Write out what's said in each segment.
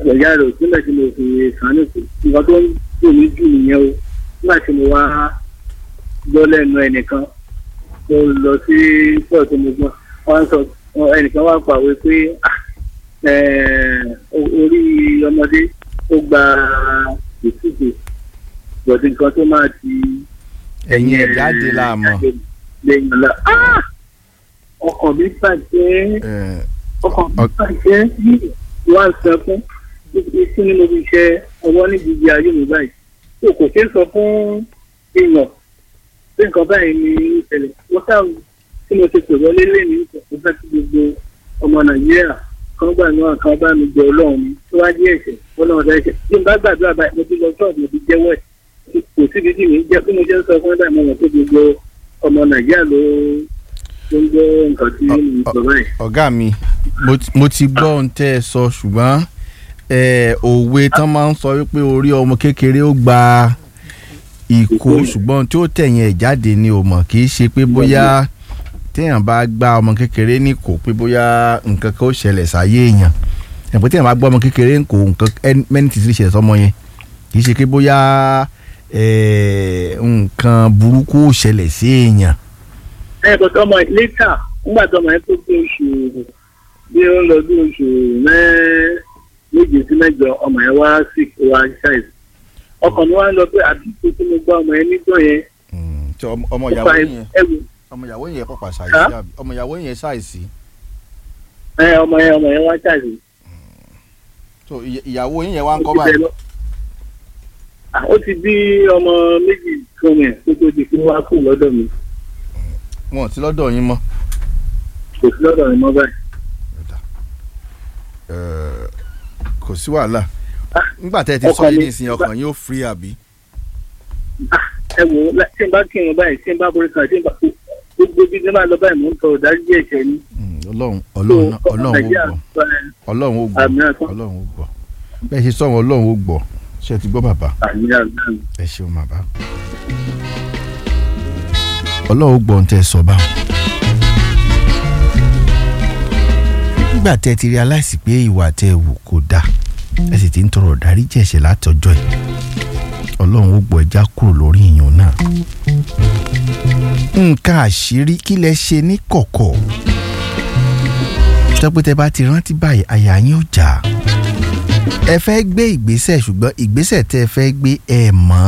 ìyá rẹ̀ òsínlẹ̀ tí mo fi sànù sí nǹkan tó ń dùn mí jù nìyẹn o nígbà tí mo wá gbọ́ lẹ́nu ẹnìkan mo lọ sí pọ̀ tó mo gbọ́ wọ́n sọ ẹnìkan wá pàwé pé orí ọmọdé ó gba ìtúkù bọ̀dé nǹkan tó máa ti ẹ̀yin ẹ̀ jáde láàmú. lẹ́yìn ọ̀la ọkàn mi bàjẹ́ ọkàn mi bàjẹ́ ní wá sọ fún ikú nínú iṣẹ́ ọwọ́ níbi ibi ayé mi báyìí tó kò ṣeé sọ fún èèyàn pé nǹkan báyìí ní ìṣẹ̀lẹ̀ wọ́n sáà tí mo ti pè wọlé lẹ́nu mo fẹ́ kí gbogbo ọmọ nàìjíríà kan gbà náà kan bá mi jẹ ọlọ́run mi tó wá jẹ́ ẹ̀ṣẹ̀ ọlọ́run ọ̀dà ẹ̀ṣẹ̀ tí n bá gbàdúrà báyìí mo ti lọ ṣọ́ọ̀bù mo ti jẹ́wọ́ ẹ̀ kò síbi tí mi ń jẹ́ bí mo jẹ́ ń sọ fún ẹ̀dá ìmọ̀ràn tó gbogbo ọmọ nàìjíríà ló ló ń gbọ́ nǹkan tí mo sọ báyìí. ọ̀gá mi mo ti gbọ́ ohun tẹ́ ẹ sọ ṣùgbọ́n òwe tán máa ń sọ wípé orí ọmọ kékeré ó gba ìkó ṣùgbọ́n tí ó tẹ̀yìn ẹ̀ jáde ni ò mọ̀ kì í ṣe pé bóyá téèyàn bá gbá ọmọ kékeré ní kò pé bóyá nǹkan kan ó ṣẹlẹ̀ sáyé èèyàn ẹ̀pẹ́ téèyàn bá gbá ọmọ kékeré ní kò nǹkan mẹ́ni tìtì ṣẹlẹ̀ sọmọ yẹn kì í ṣe pé bóyá nǹkan burúkú ó ṣẹlẹ̀ sí èèyàn. ẹ bọ̀ tọmọ lẹ́tà nígbà tọmọ yẹn tó bí oṣù bí ó ń lọ bí oṣù méje sí mẹ́jọ ọmọ yẹn wá sí wá ṣáìsì ọkàn mi wá ń lọ pé àdúgbò tí mo gbá ọmọ yẹn nígbà yẹn. ọmọ ìyàwó yẹn ọmọ ìyàwó yẹn pàpà ṣàìsí àbí ọmọ ìyàwó yẹn ṣàìsí. ẹ ọmọ yẹn ọmọ yẹn wá ṣàìsí. so ìyàwó yẹn wá ń kọ́ báyìí. ó ti bí ọmọ méjì fún mi kó tó di fún wa kù lọ́dọ̀ mi. wọn ò sí lọ́dọ̀ yín mọ́. kò sí lọ́dọ̀ mi mọ́ báyìí. kò sí wàhálà nígbà tẹ́ ẹ ti sọ yìí nísìnyí ọkàn yóò free àbí. ẹ wò ó tí n bá kírun báyìí tí n bá borí kan tí n bá gbogbo bí n bá lọ báyìí mò ń tọrọ dájú ẹ̀ṣẹ̀ ni. ọlọ́run ọlọ́run ọlọ́run ó gbọ́ ọlọ́run ó gbọ́ ọlọ́run ó gbọ́ bẹ́ẹ̀ ṣe sọ̀rọ̀ ọlọ́run ó gbọ́ ṣe ti gbọ́ bàbá ẹ ṣeun bàbá ọlọ́run ó gbọ́ ohun tẹ́ ẹ sọ báwọn. nígbà tẹ́ ẹ ti realize pé ìwà tẹ́ ẹ wù kò dáa ẹ sì ti ń tọrọ dáríjì ẹ̀ṣẹ̀ látọjọ́ ẹ̀ ọlọ́run ó gbọ́ ẹja kúrò lórí ìyàn náà. nǹkan àṣírí kí lẹ ṣe ní kọ̀kọ̀ tọ́pẹ́tẹ́ bá ti rántí báyìí àyà yín ò jà ẹ fẹ́ gbé ìgbésẹ̀ ṣùgbọ́n ìgbésẹ̀ tẹ́ ẹ fẹ́ gbé ẹ mọ̀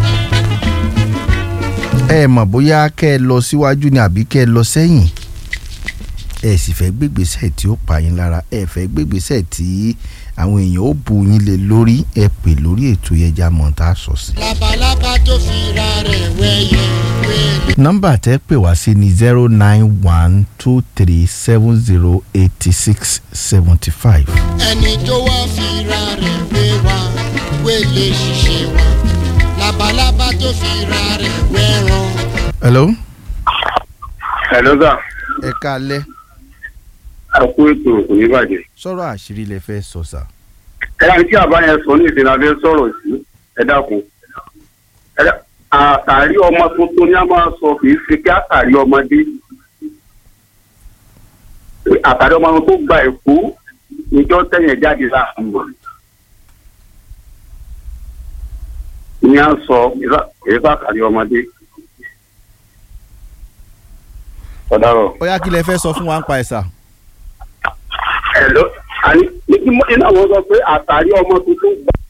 ẹ mọ̀ bóyá kẹ́ ẹ lọ síwájú ni àbí kẹ́ ẹ lọ sẹ́yìn ẹ sì fẹ́ gbégbèsè tí ó pa yín lára ẹ fẹ́ gbégbèsè tí àwọn èèyàn ó bu yín lé lórí ẹ pè lórí ètò ẹja mọ̀ tá a sọ sí. labalábá tó fi ra rẹ̀ wẹ́yẹ wẹ́lẹ̀. nọ́mbà tẹ́ pè wá sí ni zero nine one two three seven zero eighty six seventy five. ẹni tó wá fi ra rẹ̀ wé wa wélé ṣiṣẹ́ wa labalábá tó fi ra rẹ̀ wẹ́ràn. hello. hello sir. ẹ káalẹ́ a kú ètò kò ní bàjẹ́. sọ̀rọ̀ àṣírí lẹ fẹ́ sọ sà. ẹ dáhùn tí àbá yẹn sọ ní ìdènà abẹ́ sọ̀rọ̀ sí ẹ dákun. àtàrí ọmọ tuntun ni a máa sọ kì í ṣe kí àtàrí ọmọdé. àtàrí ọmọ tó gba èkó níjọ́ tẹ̀yìn jáde láàmú mọ̀. ní à ń sọ èyí bá àtàrí ọmọdé. ọ̀daràn. ó yá kí lẹ fẹ́ sọ fún wa ń pa ẹ̀ sà. Hello. àní ní kí iná wọn sọ pé àtàrí ọmọ tuntun gbà